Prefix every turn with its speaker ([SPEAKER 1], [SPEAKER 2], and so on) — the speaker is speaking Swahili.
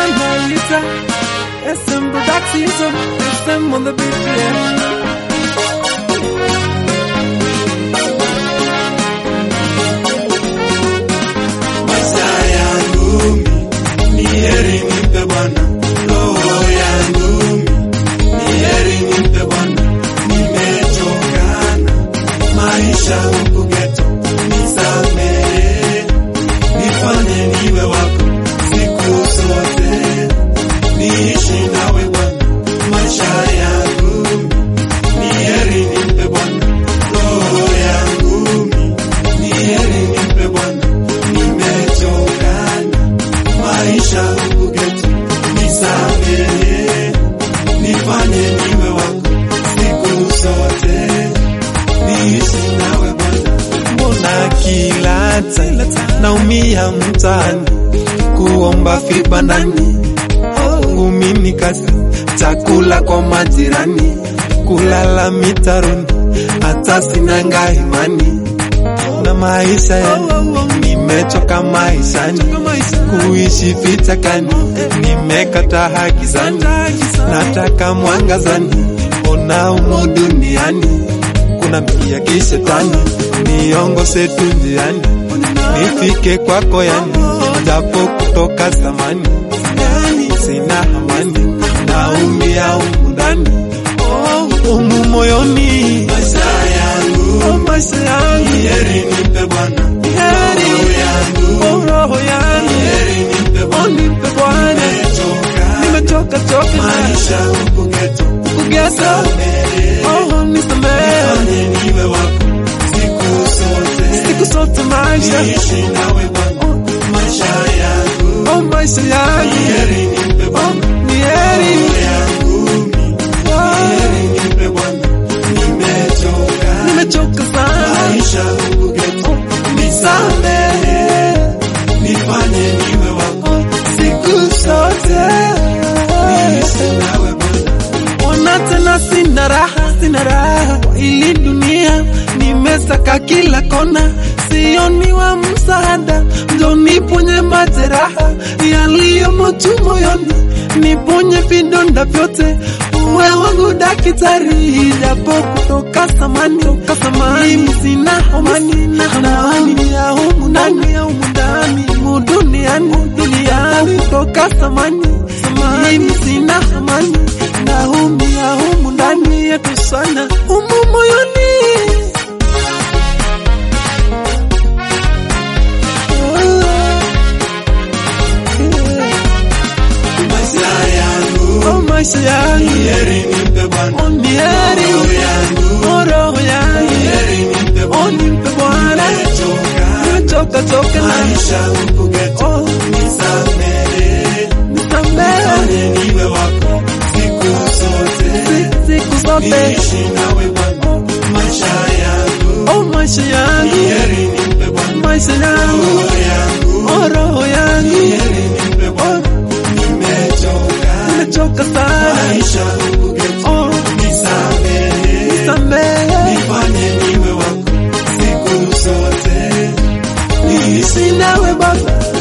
[SPEAKER 1] wanaita SM Production, SM on the beat, yeah.
[SPEAKER 2] Maisha yangu ni heri nimpe Bwana, roho yangu ni heri nimpe Bwana. Nimechokana maisha huku ghetto, nisamehe, nifanye niwe wako siku zote, niishi nawe Bwana. Maisha yangu ni heri nimpe Bwana, roho yangu ni heri nimpe Bwana. Nimechokana maisha huku ghetto, nisamehe, nifanye niwe wako siku zote, niishi nawe Bwana. Mbona kila time naumia mtaani, kuomba vibandani, kwangu mimi kazi, chakula kwa majirani, kulala mitaroni, hata sinanga imani na maisha yangu nimechoka maishani kuishi vichakani nimekata haki zangu nataka mwangazani ona umu duniani kuna mkia kishetani niongose tu njiani nifike kwako yani japo kutoka zamani sina amani naumia umu ndani umu moyoni maisha yangu maisha yangu heri nimpe Bwana heri yangu roho yangu heri nimpe Bwana
[SPEAKER 1] Nipe Bwana,
[SPEAKER 2] nimechoka
[SPEAKER 1] nimechoka choka
[SPEAKER 2] maisha huku ghetto
[SPEAKER 1] kugesa,
[SPEAKER 2] Nisamehe,
[SPEAKER 1] oh nisamehe,
[SPEAKER 2] nifanye niwe wako siku zote
[SPEAKER 1] siku zote maisha,
[SPEAKER 2] niishi nawe Bwana maisha yangu
[SPEAKER 1] oh maisha yangu,
[SPEAKER 2] heri nimpe
[SPEAKER 1] oh
[SPEAKER 2] Bwana
[SPEAKER 1] ni heri,
[SPEAKER 2] roho yangu
[SPEAKER 1] oh,
[SPEAKER 2] heri nimpe Bwana nimechoka
[SPEAKER 1] nimechoka sana,
[SPEAKER 2] maisha huku ghetto
[SPEAKER 1] nisamehe,
[SPEAKER 2] nifanye niwe wako
[SPEAKER 1] oh siku zote,
[SPEAKER 2] niishi nawe Bwana
[SPEAKER 1] ona tena sina raha, sina raha kwa ili dunia, nimesaka kila kona, sioni wa msaada, njo niponye majeraha yaliyomo tu moyoni, niponye vidonda vyote, uwe wangu daktari, japo kutoka samani, toka samani, mimi sina amani, na amani ya humu ndani, ya humu ndani, mu duniani, duniani, kutoka samani, samani, mimi sina amani, naumia humu ndani yetu sana, humu moyoni.
[SPEAKER 2] maisha yangu
[SPEAKER 1] Oh, maisha yangu
[SPEAKER 2] heri nimpe Bwana
[SPEAKER 1] oh, ni heri,
[SPEAKER 2] roho yangu
[SPEAKER 1] oh, roho yangu
[SPEAKER 2] heri nimpe
[SPEAKER 1] oh,
[SPEAKER 2] Bwana
[SPEAKER 1] nimpe Bwana,
[SPEAKER 2] nimechoka
[SPEAKER 1] nimechoka choka na
[SPEAKER 2] maisha huku ghetto
[SPEAKER 1] oh,
[SPEAKER 2] nisamehe
[SPEAKER 1] nisamehe
[SPEAKER 2] nifanye niwe wako siku zote
[SPEAKER 1] siku- siku zote,
[SPEAKER 2] niishi nawe Bwana maisha yangu
[SPEAKER 1] oh, maisha yangu,
[SPEAKER 2] heri nimpe Bwana
[SPEAKER 1] maisha yangu,
[SPEAKER 2] roho yangu
[SPEAKER 1] oh, roho yangu,
[SPEAKER 2] heri nimpe
[SPEAKER 1] oh,
[SPEAKER 2] Bwana nimechoka
[SPEAKER 1] nimechoka sana,
[SPEAKER 2] maisha huku ghetto
[SPEAKER 1] oh,
[SPEAKER 2] nisamehe
[SPEAKER 1] nisamehe,
[SPEAKER 2] nifanye niwe wako siku zote niishi
[SPEAKER 1] niishi nawe Baba,